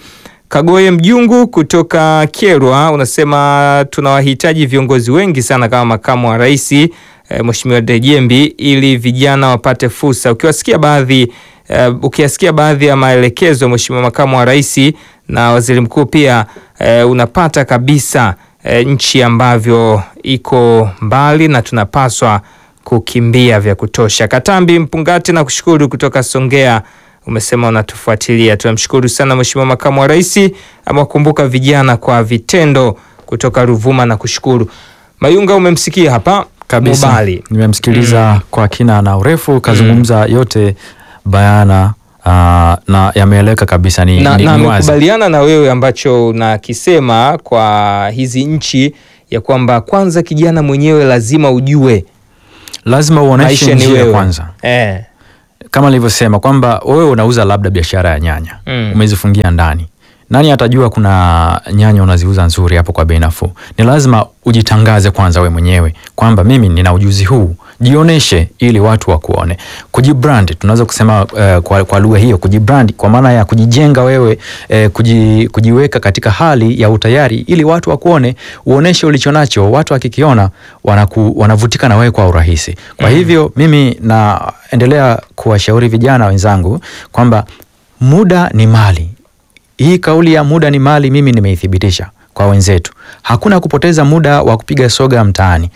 Kagoye Mjungu kutoka Kyerwa unasema tunawahitaji viongozi wengi sana kama makamu wa rais e, Mheshimiwa Dejembi ili vijana wapate fursa. Ukiwasikia baadhi e, ukiyasikia baadhi ya maelekezo ya Mheshimiwa makamu wa rais na waziri mkuu pia e, unapata kabisa e, nchi ambavyo iko mbali na tunapaswa kukimbia vya kutosha. Katambi Mpungati na kushukuru kutoka Songea umesema unatufuatilia. Tunamshukuru sana Mheshimiwa makamu wa rais, amewakumbuka vijana kwa vitendo kutoka Ruvuma na kushukuru. Mayunga umemsikia hapa kabisa. Mubali. Nimemsikiliza kwa kina na urefu, kazungumza yote bayana aa, na yameeleweka kabisa. Ni, na, ni, na ni wazi. amekubaliana na wewe ambacho unakisema kwa hizi nchi ya kwamba kwanza kijana mwenyewe lazima ujue Lazima uoneshe maisha ni njia wewe kwanza eh. kama nilivyosema kwamba wewe unauza labda biashara ya nyanya Mm. umezifungia ndani, nani atajua kuna nyanya unaziuza nzuri hapo kwa bei nafuu? Ni lazima ujitangaze kwanza we mwenyewe kwamba mimi nina ujuzi huu, jioneshe ili watu wakuone. Kujibrand tunaweza kusema eh, kwa, kwa lugha hiyo kujibrand, kwa maana ya kujijenga wewe eh, kuji, kujiweka katika hali ya utayari ili watu wakuone, uoneshe ulicho nacho. Watu wakikiona wanaku, wanavutika na wewe kwa urahisi. Kwa hivyo mimi naendelea kuwashauri vijana wenzangu kwamba muda ni mali. Hii kauli ya muda ni mali, mimi nimeithibitisha kwa wenzetu. Hakuna kupoteza muda wa kupiga soga mtaani.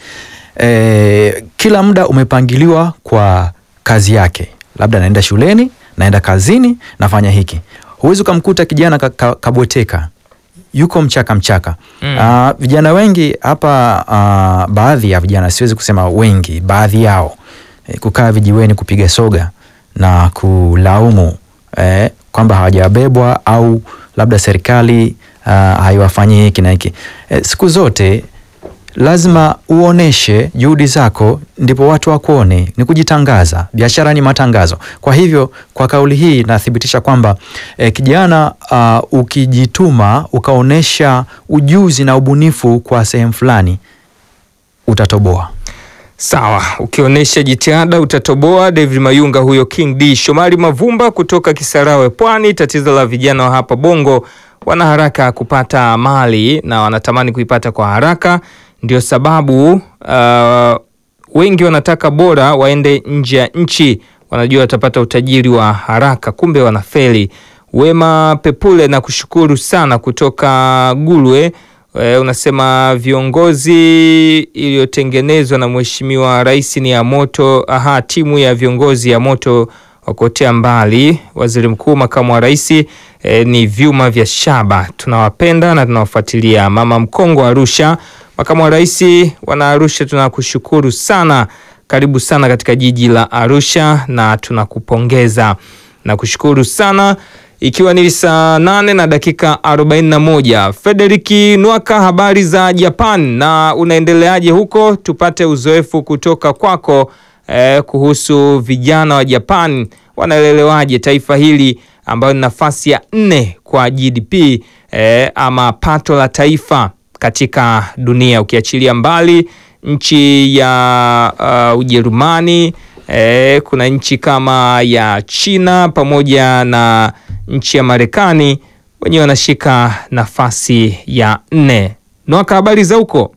E, kila muda umepangiliwa kwa kazi yake, labda naenda shuleni, naenda kazini, nafanya hiki. Huwezi ukamkuta kijana ka, ka, kabweteka yuko mchaka mchaka. Mm. Ah, vijana wengi hapa, ah, baadhi ya vijana, siwezi kusema wengi, baadhi yao eh, kukaa vijiweni kupiga soga na kulaumu eh, kwamba hawajabebwa au labda serikali ah, haiwafanyi hiki na hiki. Eh, siku zote lazima uoneshe juhudi zako, ndipo watu wakuone. Ni kujitangaza, biashara ni matangazo. Kwa hivyo, kwa kauli hii nathibitisha kwamba eh, kijana uh, ukijituma ukaonesha ujuzi na ubunifu kwa sehemu fulani utatoboa. Sawa, ukionyesha jitihada utatoboa. David Mayunga huyo, King D. Shomari Mavumba kutoka Kisarawe, Pwani. Tatizo la vijana wa hapa Bongo, wana haraka kupata mali na wanatamani kuipata kwa haraka, ndio sababu uh, wengi wanataka bora waende nje ya nchi, wanajua watapata utajiri wa haraka, kumbe wanafeli. Wema Pepule na kushukuru sana kutoka Gulwe. E, unasema viongozi iliyotengenezwa na Mheshimiwa Rais ni ya moto. Aha, timu ya viongozi ya moto wakotea mbali. Waziri Mkuu, makamu wa rais e, ni vyuma vya shaba. Tunawapenda na tunawafuatilia. Mama Mkongo Arusha, makamu wa rais wana Arusha, tunakushukuru sana. Karibu sana katika jiji la Arusha na tunakupongeza na kushukuru sana ikiwa ni saa nane na dakika 41. Federiki Nwaka, habari za Japan na unaendeleaje huko? Tupate uzoefu kutoka kwako eh, kuhusu vijana wa Japan wanaelelewaje taifa hili ambayo ni nafasi ya nne kwa GDP eh, ama pato la taifa katika dunia ukiachilia mbali nchi ya uh, Ujerumani eh, kuna nchi kama ya China pamoja na nchi ya Marekani wenyewe wanashika nafasi ya nne. Nwaka, habari za huko?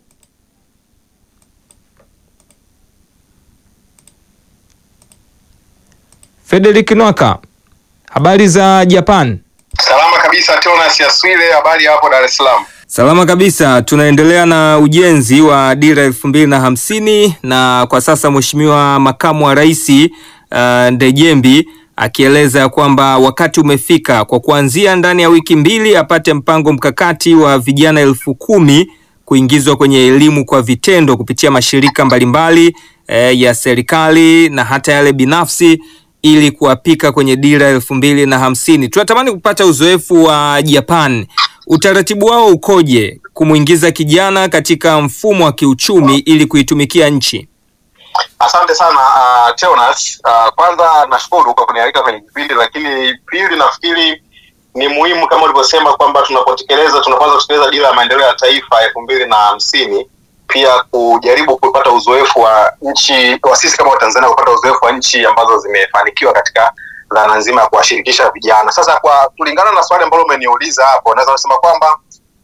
Frederick Nwaka, habari za Japan? Salama kabisa, Jonas Yaswile, habari hapo Dar es Salaam? Salama kabisa. Tunaendelea na ujenzi wa dira elfu mbili na hamsini na kwa sasa Mheshimiwa makamu wa rais uh, Ndejembi akieleza ya kwamba wakati umefika kwa kuanzia ndani ya wiki mbili apate mpango mkakati wa vijana elfu kumi kuingizwa kwenye elimu kwa vitendo kupitia mashirika mbalimbali eh, ya serikali na hata yale binafsi ili kuwapika kwenye dira elfu mbili na hamsini. Tunatamani kupata uzoefu wa Japan. Utaratibu wao ukoje kumwingiza kijana katika mfumo wa kiuchumi ili kuitumikia nchi? Asante sana uh, Jonas. Uh, kwanza nashukuru kwa kunialika kwenye kipindi, lakini pili, nafikiri ni muhimu kama ulivyosema kwamba tunapotekeleza tunapoanza kutekeleza dira ya maendeleo ya taifa elfu mbili na hamsini pia kujaribu kupata uzoefu wa nchi wa sisi kama Watanzania kupata uzoefu wa nchi ambazo zimefanikiwa katika dhana nzima ya kuwashirikisha vijana. Sasa kwa kulingana na swali ambalo umeniuliza hapo, naweza kusema kwamba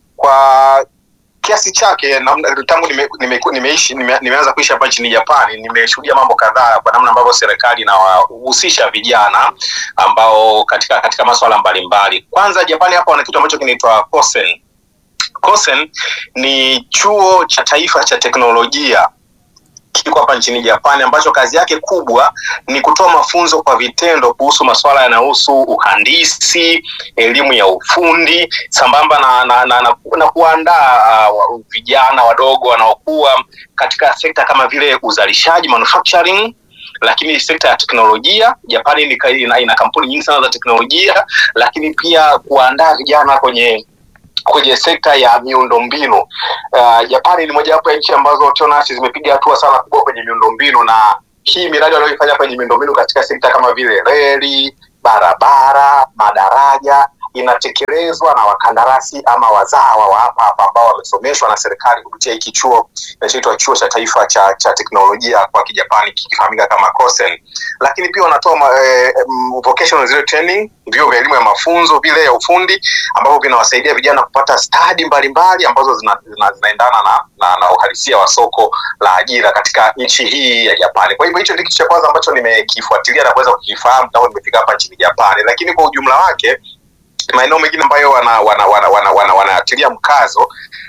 kwa kiasi chake namna- tangu nime, nime, nimeishi nime, nimeanza kuishi hapa nchini Japani, nimeshuhudia mambo kadhaa kwa namna ambavyo serikali inawahusisha vijana ambao katika katika masuala mbalimbali. Kwanza Japani hapa wana kitu ambacho kinaitwa Kosen. Kosen ni chuo cha taifa cha teknolojia kiko hapa nchini Japani ambacho kazi yake kubwa ni kutoa mafunzo kwa vitendo kuhusu masuala yanayohusu uhandisi, elimu ya ufundi sambamba na, na, na, na, na kuandaa uh, vijana wadogo wanaokuwa katika sekta kama vile uzalishaji manufacturing lakini sekta ya teknolojia Japani ni, ina, ina kampuni nyingi sana za teknolojia, lakini pia kuandaa vijana kwenye kwenye sekta ya miundombinu. Uh, Japani ni mojawapo ya nchi ambazo TONAS zimepiga hatua sana kubwa kwenye miundombinu, na hii miradi wanayoifanya kwenye miundombinu katika sekta kama vile reli, barabara, madaraja inatekelezwa na wakandarasi ama wazawa wa hapa hapa ambao wamesomeshwa na serikali kupitia hiki chuo kinachoitwa chuo cha taifa cha, cha teknolojia kwa kijapani kikifahamika kama Kosen. Lakini pia wanatoa ma, eh, mm, vocational zero training, vyuo vya elimu ya mafunzo vile ya ufundi ambavyo vinawasaidia vijana kupata stadi mbalimbali ambazo zina, zina, zinaendana na, na, na uhalisia wa soko la ajira katika nchi hii ya Japani. Kwa hivyo hicho ndio kitu cha kwanza ambacho nimekifuatilia na kuweza kukifahamu tangu nimefika hapa nchini Japani, lakini kwa ujumla wake maeneo mengine ambayo wanatilia wana, wana, wana, wana, wana mkazo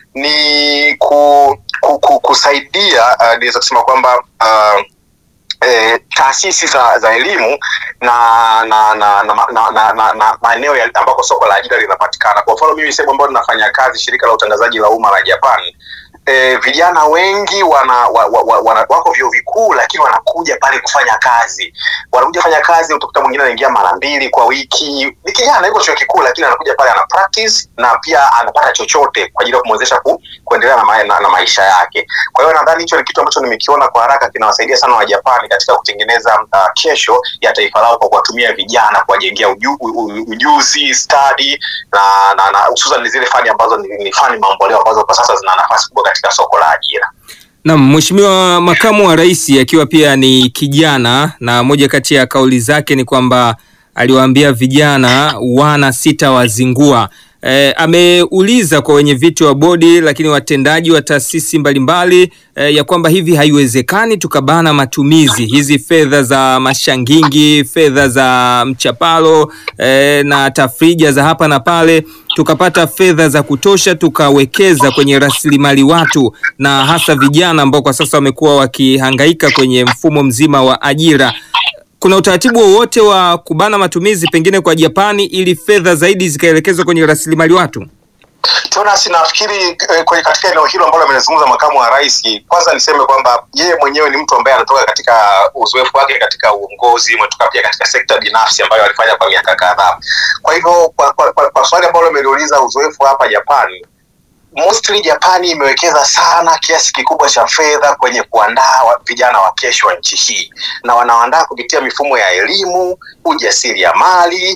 ni ku, ku, ku, kusaidia uh, niweza kusema kwamba uh, eh, taasisi za, za elimu na na na na, na, na, na, na maeneo ya- ambako soko la ajira linapatikana. Kwa mfano mimi sehemu ambayo ninafanya kazi, shirika la utangazaji la umma la Japan, eh, vijana wengi wana, wa, wa, wa, wana wako vyuo vikuu, lakini wanakuja pale kufanya kazi. Wanakuja kufanya kazi, utakuta mwingine anaingia mara mbili kwa wiki. Ni kijana yuko chuo kikuu, lakini anakuja pale ana practice na pia anapata chochote kwa ajili ya kumwezesha ku, kuendelea na, ma, na, na maisha yake. Kwa hiyo nadhani hicho ni kitu ambacho nimekiona kwa haraka kinawasaidia sana Wajapani katika kutengeneza uh, kesho ya taifa lao kwa kuwatumia vijana kuwajengea uju, u- u- ujuzi stadi na na, na hususan ni zile fani ambazo ni, ni fani mamboleo ambazo kwa sasa zina nafasi kubwa katika soko la ajira. Naam, Mheshimiwa Makamu wa Rais akiwa pia ni kijana na moja kati ya kauli zake ni kwamba aliwaambia vijana wana sita wazingua. E, ameuliza kwa wenye viti wa bodi lakini watendaji wa taasisi mbalimbali e, ya kwamba hivi haiwezekani tukabana matumizi hizi fedha za mashangingi, fedha za mchapalo e, na tafrija za hapa na pale tukapata fedha za kutosha tukawekeza kwenye rasilimali watu na hasa vijana ambao kwa sasa wamekuwa wakihangaika kwenye mfumo mzima wa ajira. Kuna utaratibu wowote wa kubana matumizi pengine kwa Japani ili fedha zaidi zikaelekezwa kwenye rasilimali watu? Jonas, nafikiri eh, kwenye katika eneo hilo ambalo amelizungumza makamu wa rais, kwanza niseme kwamba yeye mwenyewe ni mtu ambaye anatoka katika uzoefu wake katika uongozi, umetoka pia katika sekta binafsi ambayo alifanya kwa miaka kadhaa. Kwa hivyo kwa, kwa, kwa, kwa swali ambalo ameliuliza uzoefu hapa Japani, mostly Japani imewekeza sana kiasi kikubwa cha fedha kwenye kuandaa wa- vijana wa kesho wa nchi hii, na wanaandaa kupitia mifumo ya elimu, ujasiriamali,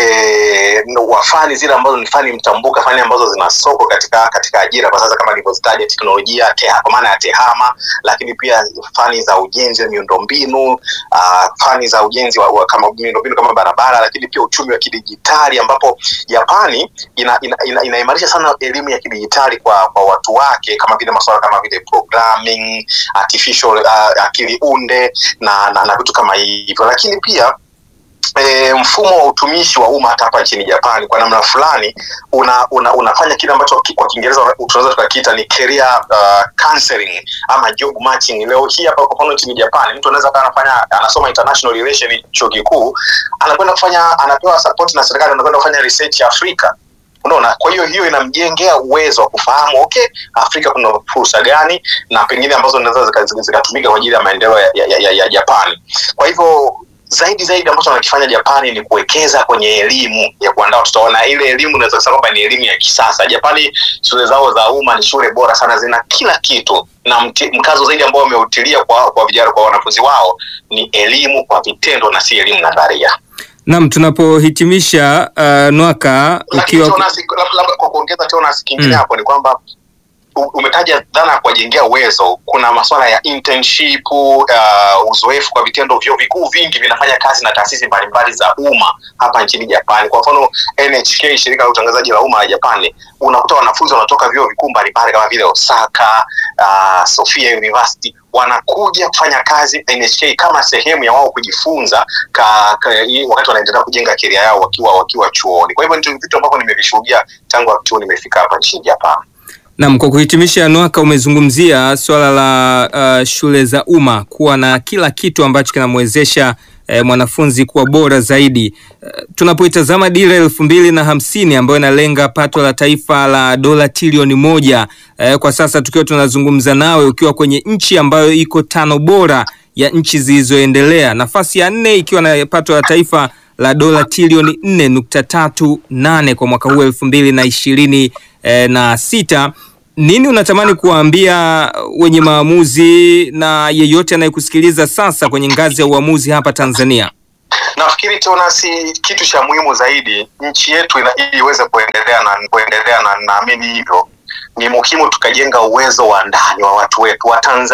eh, wa fani zile ambazo ni fani mtambuka, fani ambazo zina soko katika katika ajira kwa sasa, kama nilivyozitaja, teknolojia teha, kwa maana ya tehama, lakini pia fani za ujenzi wa miundombinu, uh, fani za ujenzi wa, wa kama miundombinu kama barabara, lakini pia uchumi wa kidijitali ambapo Japani ina, ina, ina, inaimarisha sana elimu ya kidijitali kwa, kwa watu wake kama vile masuala kama vile programming, artificial uh, akili unde na, na, na vitu kama hivyo, lakini pia E, mfumo wa utumishi wa umma hata hapa nchini Japani kwa namna fulani una, una, unafanya kile ambacho ki- kwa Kiingereza tunaweza tukakiita ni career uh, counseling ama job matching. Leo hii hapa kwa mfano nchini Japani mtu anaweza kawa anafanya anasoma international relation chuo kikuu, anakwenda kufanya anapewa support na serikali, anakwenda kufanya research Afrika unaona kwa hiyo hiyo inamjengea uwezo wa kufahamu okay afrika kuna fursa gani na pengine ambazo zinaweza zika- zika- zikatumika kwa ajili ya maendeleo ya, ya, ya, ya japani kwa hivyo zaidi zaidi ambacho wanakifanya japani ni kuwekeza kwenye elimu ya kuandaa watoto na ile elimu unaweza kusema kwamba ni elimu ya kisasa japani shule zao za umma ni shule bora sana zina kila kitu na mti, mkazo zaidi ambao wameutilia kwa kwa vijana kwa wanafunzi wao ni elimu kwa vitendo na si elimu nadharia Naam, tunapohitimisha uh, Nwaka lakini ukiwa Jonas, labda labda kwa kuongeza Jonas kingine Mm. hapo ni kwamba u- umetaja dhana ya kuwajengea uwezo. Kuna masuala ya internship, uh, uzoefu kwa vitendo. Vyuo vikuu vingi vinafanya kazi na taasisi mbalimbali za umma hapa nchini Japani. Kwa mfano NHK, shirika la utangazaji la umma la Japani, unakuta wanafunzi wanatoka vyuo vikuu mbalimbali kama vile Osaka, uh, Sofia University wanakuja kufanya kazi NHK kama sehemu ya wao kujifunza ka, ka, i- wakati wanaendelea kujenga keria yao wakiwa wakiwa chuoni. Kwa hivyo ndio vitu ambavyo nimevishuhudia tangu wakati huu nimefika hapa nchini Japan. Naam, kwa kuhitimisha, Nwaka, umezungumzia swala la uh, shule za umma kuwa na kila kitu ambacho kinamwezesha eh, mwanafunzi kuwa bora zaidi. Uh, tunapoitazama dira elfu mbili na hamsini ambayo inalenga pato la taifa la dola trilioni moja eh, kwa sasa tukiwa tunazungumza nawe ukiwa kwenye nchi ambayo iko tano bora ya nchi zilizoendelea, nafasi ya nne ikiwa na pato la taifa la dola trilioni nne nukta tatu nane kwa mwaka huu elfu mbili na ishirini eh, na sita. Nini unatamani kuwaambia wenye maamuzi na yeyote anayekusikiliza sasa kwenye ngazi ya uamuzi hapa Tanzania? Nafikiri tuna si kitu cha muhimu zaidi nchi yetu ina, ili iweze kuendelea na kuendelea na naamini hivyo ni muhimu tukajenga uwezo wa ndani wa watu wetu wa Tanzania